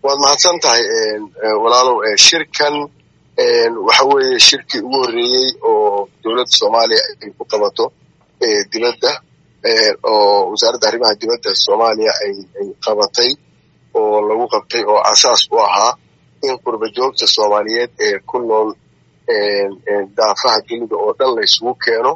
waad mahadsan tahay walaalow shirkan waxa weeye shirkii ugu horreeyey oo dowladda soomaaliya ay ku qabato dibadda oo wasaaradda arrimaha dibadda soomaaliya ay qabatay oo lagu qabtay oo asaas u ahaa in qurba joogta soomaaliyeed ee ku nool daafaha dunida oo dhan laysugu keeno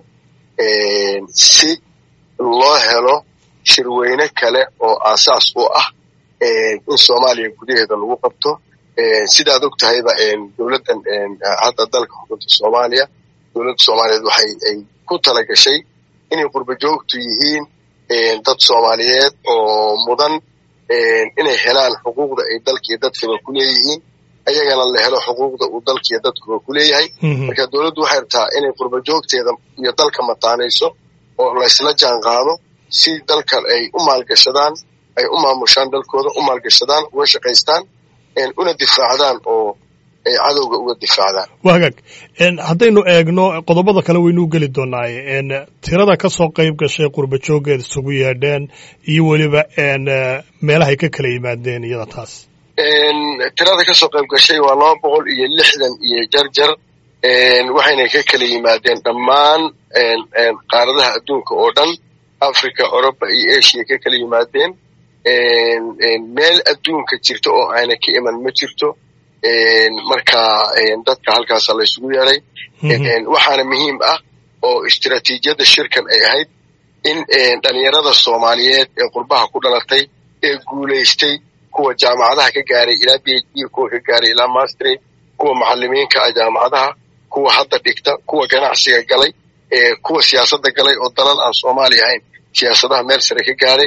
si loo helo shirweyne kale oo aasaas u ah in soomaaliya gudaheeda lagu qabto sidaad og tahayba dowladdan hadda dalka xukunta soomaaliya dowladda soomaaliyeed waxay ay ku tala gashay inay qurba joogtu yihiin dad soomaaliyeed oo mudan inay helaan xuquuqda ay dalkiiyo dadkaba ku leeyihiin ayagana la helo xuquuqda uu dalkiiyo dadkuba ku leeyahay marka dowladdu waxay rabtaa inay qurba joogteeda iyo dalka mataanayso oo laysla jaan qaado si dalkan ay u maalgashadaan ay u maamushaan dalkooda u maalgashadaan uga shaqaystaan una difaacdaan oo ay cadowga uga difaacdaan waa hagaag haddaynu eegno qodobada kale waynuu geli doonaaye tirada ka soo qayb gashay qurba jooggeed isugu yeedheen iyo weliba meelahay ka kala yimaadeen iyada taas tirada ka soo qayb gashay waa laba boqol iyo lixdan iyo jarjar waxayna ka kala yimaadeen dhammaan qaaradaha adduunka oo dhan africa oroba iyo asia ka kala yimaadeen meel adduunka jirta oo ayna ka iman ma jirto marka dadka halkaasa laysugu yeeray waxaana muhiim ah oo istiraatiijiyadda shirkan ay ahayd in dhalinyarada soomaaliyeed ee qurbaha ku dhalatay ee guulaystay kuwa jaamacadaha ka gaaray ilaa b h d kuwa ka gaaray ilaa mastery kuwa macalimiinka ah jaamacadaha kuwa hadda dhigta kuwa ganacsiga galay kuwa siyaasadda galay oo dalal aan soomaaliya ahayn siyaasadaha meel sare ka gaaray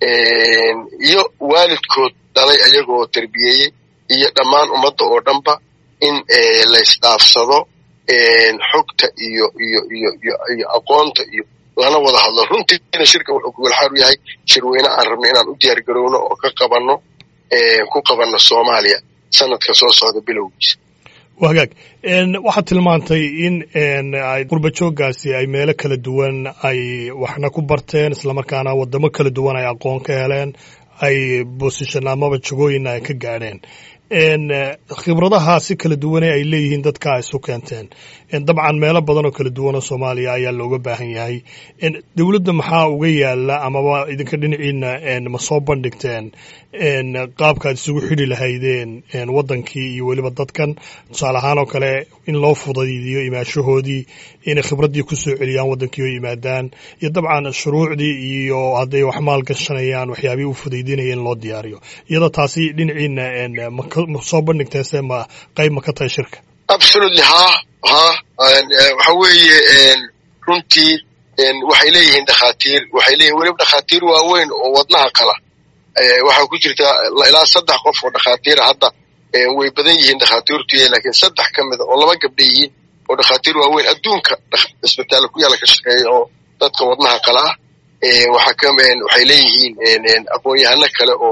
iyo waalidkood dhalay ayagoo terbiyeeyey iyo dhammaan ummadda oo dhanba in laysdhaafsado xogta iyo iyo iyo iyo iyo aqoonta iyo lana wada hadlo runtiina shirka wuxuu kugulxaar u yahay shirweyne aan rabno inaan u diyaar garowno oo ka qabanno ku qabanno soomaaliya sanadka soo socda bilowgiisa waa hagaag waxaad tilmaantay in qurba jooggaasi ay meelo kala duwan ay waxna ku barteen islamarkaana waddamo kala duwan ay aqoon ka heleen ay boosishan amaba jagooyinna ay ka gaadheen khibradaha si kala duwane ay leeyihiin dadka isu keenteen dabcan meelo badan oo kala duwan oo soomaaliya ayaa looga baahan yahay dowladda maxaa uga yaala amaba idinka dhinaciina ma soo bandhigteen qaabkaad isugu xidhi lahaydeen waddankii iyo weliba dadkan tusaale ahaan oo kale in loo fudaydiyo imaashahoodii inay khibraddii ku soo celiyaan waddankii oo yimaadaan iyo dabcan shuruucdii iyo hadday wax maal gashanayaan waxyaabihii u fudaydinaya in loo diyaariyo iyadoo taasi dhinaciina ma soo bandhigteen se ma qayb ma ka tahay shirka absolutely ha ha waxa weeye runtii waxay leeyihiin dhakhaatiir waxay leeyihin weliba dhakhaatiir waaweyn oo wadnaha qala waxaa ku jirta ilaa saddex qof oo dhakhaatiira hadda way badan yihiin dhakhaatiirtu laakiin saddex ka mida oo laba gabdha yihiin oo dhakhaatiir waaweyn adduunka isbitaalla ku yaala ka shaqeeya oo dadka wadnaha qala ah waxaa waxay leeyihiin aqoon-yahano kale oo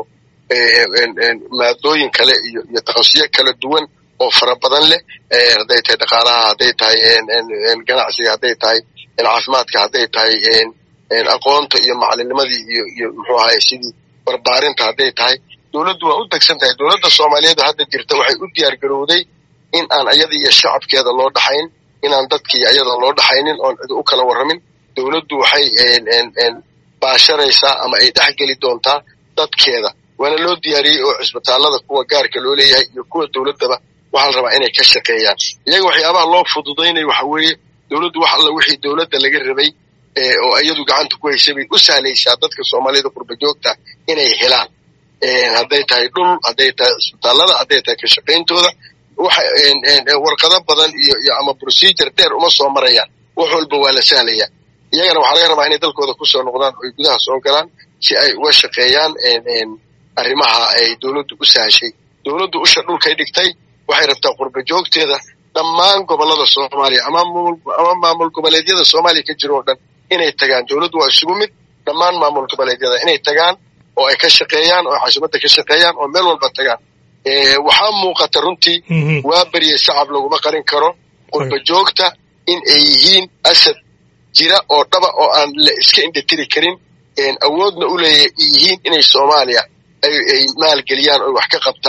maadooyin kale iyo iyo takhasusiyo kala duwan oo fara badan leh hadday tahay dhaqaalaha hadday tahay ganacsiga hadday tahay caafimaadka hadday tahay aqoonta iyo macalinimadii iyo iyo muxuu ahaye sidii barbaarinta hadday tahay dowladdu waa u degsan tahay dowladda soomaaliyeed hadda jirta waxay u diyaar garowday in aan ayada iyo shacabkeeda loo dhaxayn inaan dadkii ayada loo dhaxaynin oon cid u kala warramin dowladdu waxay baasharaysaa ama ay dhex geli doontaa dadkeeda waana loo diyaariyey oo cisbitaallada kuwa gaarka loo leeyahay iyo kuwa dowladdaba waxaa la rabaa inay ka shaqeeyaan iyaga waxyaabaha loo fududaynayo waxa weeye dowladdu wax alla wixii dowladda laga rabay oo iyadu gacanta ku haysay bay u sahlaysaa dadka soomaaliyada qurba joogta inay helaan hadday tahay dhul hadday tahay cisbitaallada hadday tahay ka shaqayntooda warqado badan iyo iyo ama procedure dheer uma soo marayaan wax walba waa la sahlayaa iyagana waxaa laga rabaa inay dalkooda kusoo noqdaan oo ay gudaha soo galaan si ay uga shaqeeyaan arrimaha ay dowladdu u sahashay dowladdu usha dhulkay dhigtay waxay rabtaa qurba joogteeda dhammaan gobollada soomaaliya ama ama maamul goboleedyada soomaaliya ka jiro oo dhan inay tagaan dowladdu waa isugu mid dhammaan maamul goboleedyada inay tagaan oo ay ka shaqeeyaan oo xasimadda ka shaqeeyaan oo meel walba tagaan waxaa muuqata runtii waa beriyey shacab laguma qarin karo qurba joogta in ay yihiin asad jira oo dhaba oo aan la iska indhatiri karin awoodna u leeya yihiin inay soomaaliya ay maalgeliyaan oo wax ka qabtaan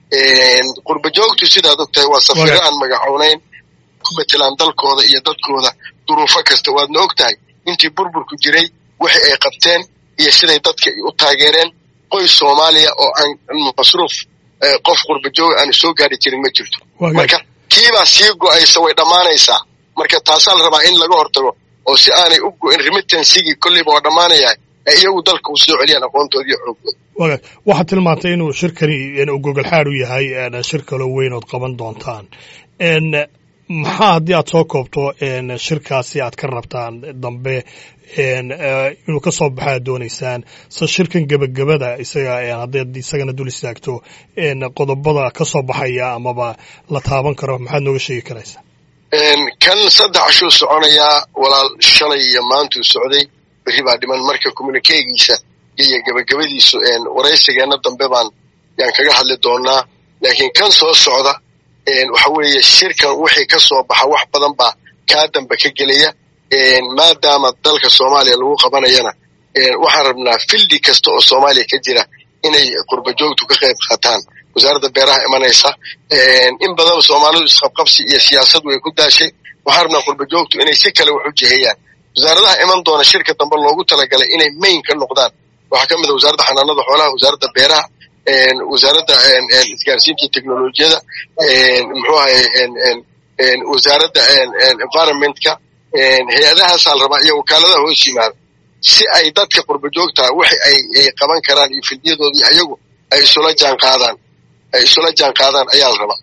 qurba joogtu sidaad ogtahay waa safiro aan magacoonayn ku matelaan dalkooda iyo dadkooda duruufo kasta waadna og tahay intii burburku jiray wixii ay qabteen iyo siday dadka u taageereen qoys soomaaliya oo aan masruuf qof qurba jooga aanu soo gaari jirin ma jirto marka kiibaa sii go'aysa way dhammaanaysaa marka taasaa la rabaa in laga hortago oo si aanay u go'in remittansigii kolleyba waa dhammaanayaa ee iyagu dalka u soo celiyaan aqoontoodii xoogooda wagaag waxaad tilmaantay inuu shirkani gogolxaad u yahay shir kaloo weyn ood qaban doontaan maxaa haddii aad soo koobto shirkaasi aad ka rabtaan dambe inuu ka soo baxo aad doonaysaan se shirkan gebagabada isaga haddaad isagana dul istaagto qodobada ka soo baxaya amaba la taaban karo maxaad nooga sheegi karaysaa kan saddex ashuu soconayaa walaal shalay iyo maantuu socday berri baa dhiman marka communikeegiisa iyo gebagabadiisu waraysigeenna dambe baan yaan kaga hadli doonaa laakiin kan soo socda waxa weeye shirkan wixii ka soo baxa wax badan baa kaa dambe ka gelaya maadaama dalka soomaaliya lagu qabanayana waxaan rabnaa fildi kasta oo soomaaliya ka jira inay qurba joogtu ka qayb qaataan wasaaradda beeraha imanaysa in badan soomaalidu isqabqabsi iyo siyaasadu way ku daashay waxaan rabnaa qurba joogtu inay si kale wax u jiheeyaan wasaaradaha iman doona shirka dambe loogu talagalay inay mayn ka noqdaan waxaa ka mid a wasaaradda xanaanada xoolaha wasaaradda beeraha wasaaradda isgaarsiinta iyo teknolojiyada muxuu ahay wasaaradda environmentka hay-adahaasaa la rabaa iyo wakaaladaha hoos yimaada si ay dadka qurba joogtaa wixi ay qaban karaan iyo fildiyadoodii ayagu ay isula jaan qaadaan ay isula jaan qaadaan ayaa la rabaa